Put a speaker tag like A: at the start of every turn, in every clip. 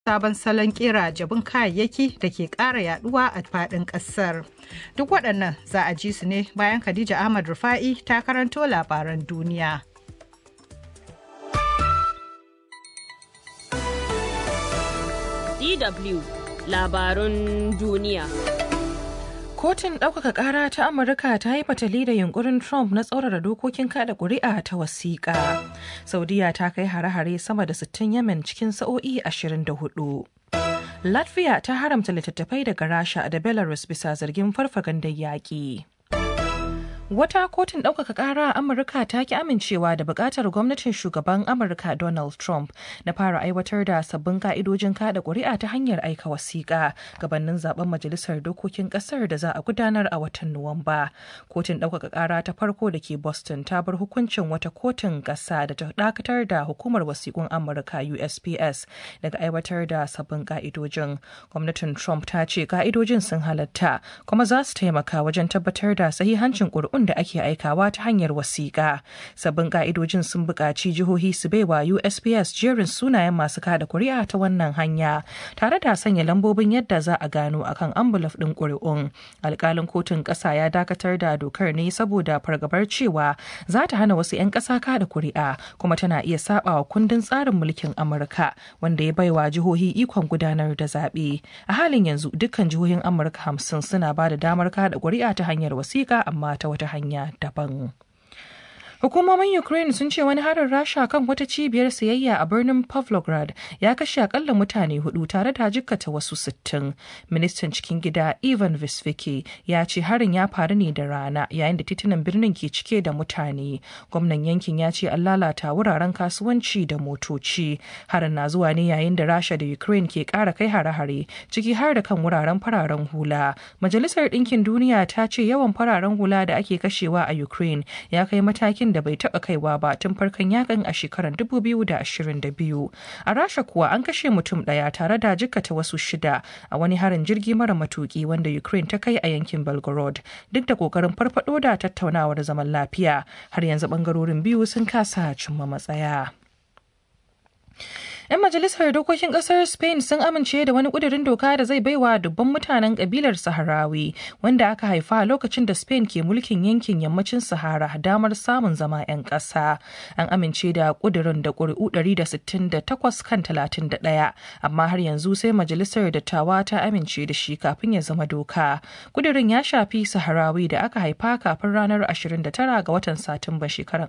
A: sabon salon kera jabin kayayyaki da ke ƙara yaduwa a faɗin ƙasar. Duk waɗannan za a ji su ne bayan Khadija Ahmad Rufa'i ta karanto labaran duniya.
B: DW labarun duniya.
C: Kotun ɗaukaka ƙara ta Amurka ta yi fatali da yunkurin Trump na tsaurara dokokin kada ƙuri'a ta wasiƙa. Saudiya ta kai hare-hare sama da 60 Yemen cikin sa'o'i 24. Latvia ta haramta littattafai daga Rasha da Belarus bisa zargin farfagandar yaƙi. Wata kotun ɗaukaka ƙara a Amurka ta ki amincewa da buƙatar gwamnatin shugaban Amurka Donald Trump na fara aiwatar da sabbin ka'idojin kada ƙuri'a ta hanyar aika wasiƙa gabanin zaben majalisar dokokin ƙasar da za a gudanar a watan Nuwamba. Kotun ɗaukaka ƙara ta farko da ke Boston ta bar hukuncin wata kotun ƙasa da ta dakatar da hukumar wasiƙun Amurka USPS daga aiwatar da sabbin ka'idojin. Gwamnatin Trump ta ce ka'idojin sun halatta kuma za su taimaka wajen tabbatar da sahihancin ƙuri'un da ake aikawa ta hanyar wasiƙa. Sabbin ka'idojin sun buƙaci jihohi su baiwa USPS jerin sunayen masu kada kuri'a ta wannan hanya, tare da sanya lambobin yadda za a gano akan ambulaf ɗin ƙuri'un. Alƙalin kotun ƙasa ya dakatar da dokar ne saboda fargabar cewa za ta hana wasu 'yan ƙasa kada kuri'a kuma tana iya saba wa kundin tsarin mulkin Amurka wanda ya baiwa jihohi ikon gudanar da zaɓe. A halin yanzu dukkan jihohin Amurka hamsin suna ba da damar kada kuri'a ta hanyar wasiƙa amma ta wata hanya daban. Hukumomin Ukraine sun ce wani harin Rasha kan wata cibiyar sayayya a birnin Pavlograd ya kashe akalla mutane hudu tare da jikkata wasu sittin. Ministan cikin gida Ivan Visviki ya ce harin ya faru ne da rana yayin da titunan birnin ke cike da mutane. Gwamnan yankin ya ce an lalata wuraren kasuwanci da motoci. Harin na zuwa ne yayin da Rasha da Ukraine ke kara kai hare-hare ciki har da kan wuraren fararen hula. Majalisar Ɗinkin Duniya ta ce yawan fararen hula da ake kashewa a Ukraine ya kai matakin da bai taba kaiwa ba tun farkon yakin a shekarar 2022 a rasha kuwa an kashe mutum daya tare da jikkata wasu shida a wani harin jirgi mara matuki wanda ukraine ta kai a yankin belgorod duk da kokarin farfado da tattaunawar zaman lafiya har yanzu bangarorin biyu sun kasa cimma matsaya 'Yan majalisar dokokin kasar Spain sun amince da wani kudirin doka da zai baiwa dubban mutanen kabilar Saharawi wanda aka haifa a lokacin da Spain ke mulkin yankin yammacin Sahara damar samun zama 'yan ƙasa. An amince da kudirin da ƙuri'u 168 kan 31 amma har yanzu sai majalisar dattawa ta amince da shi kafin ya zama doka. Kudirin ya shafi Saharawi da aka haifa kafin ranar 29 ga watan Satumba shekarar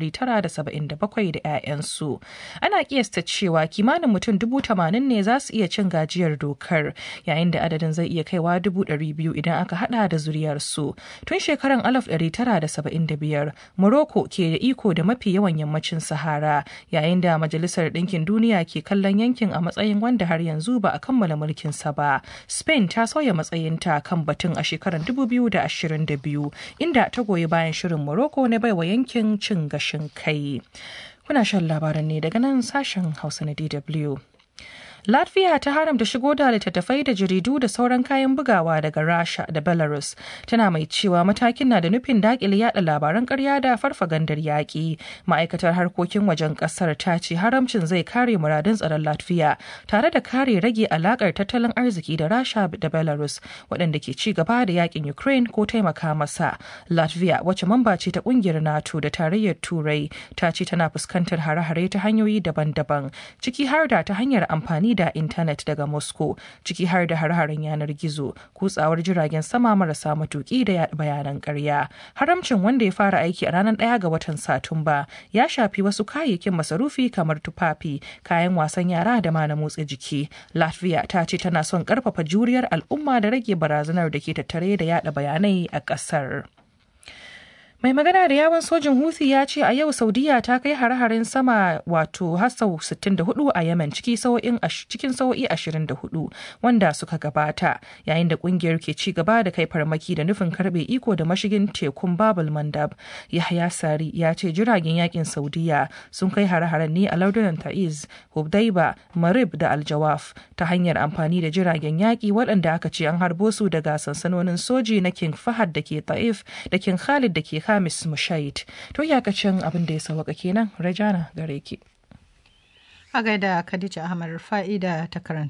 C: 1977 da 'ya'yansu. Ana kiyasta cewa kimanin mutum dubu tamanin ne za su iya cin gajiyar dokar yayin da adadin zai iya kaiwa dubu ɗari biyu idan aka hada da zuriyarsu tun shekarar alaf ɗari tara da saba'in da biyar morocco ke da iko da mafi yawan yammacin sahara yayin da majalisar ɗinkin duniya ke kallon yankin a matsayin wanda har yanzu ba a kammala mulkinsa ba spain ta sauya matsayinta kan batun a shekarar dubu biyu da ashirin da biyu inda ta goyi bayan shirin morocco na baiwa yankin cin gashin kai Kuna shan labaran ne daga nan sashen Hausa na DW. Latvia ta haramta shigo da littattafai da jaridu da sauran kayan bugawa daga Rasha da Belarus. Tana mai cewa matakin na da nufin dakile yada labaran karya da farfagandar yaƙi. Ma'aikatar harkokin wajen ƙasar ta ce haramcin zai kare muradun tsaron Latvia tare da kare rage alakar tattalin arziki da Rasha da Belarus waɗanda ke ci gaba da yakin Ukraine ko taimaka masa. Latvia wacce mamba ce ta ƙungiyar NATO da tarayyar Turai ta ce tana fuskantar hare-hare ta hanyoyi daban-daban ciki har da ta hanyar amfani da intanet daga Moscow ciki har da har-haren yanar gizo, kutsawar jiragen sama marasa matuki da bayanan ƙarya. Haramcin wanda ya fara aiki a ranar ɗaya ga watan Satumba ya shafi wasu kayayyakin masarufi kamar tufafi, kayan wasan yara da ma na motsa jiki. Latvia ta ce tana son ƙarfafa juriyar al'umma da rage barazanar da ke tattare da yada bayanai a ƙasar. Mai magana da yawon sojin Houthi ya ce a yau Saudiya ta kai hare-haren sama wato har sau 64 a Yemen cikin sau'i 24 wanda suka gabata yayin da kungiyar ke ci gaba da kai farmaki da nufin karbe iko da mashigin tekun Babul Mandab. Yahya Sari ya ce jiragen yakin Saudiya sun kai hare-haren ne a lardunan Ta'iz, Hubdaiba, Marib da Aljawaf ta hanyar amfani da jiragen yaki waɗanda aka ce an harbo su daga sansanonin soji na King Fahad da ke Ta'if da King Khalid da ke Hamis Mushait. To iyakacin abin da ya sawaka kenan Rajana gare ki.
A: A gaida Khadija Ahmad Rufa'i da ta karanta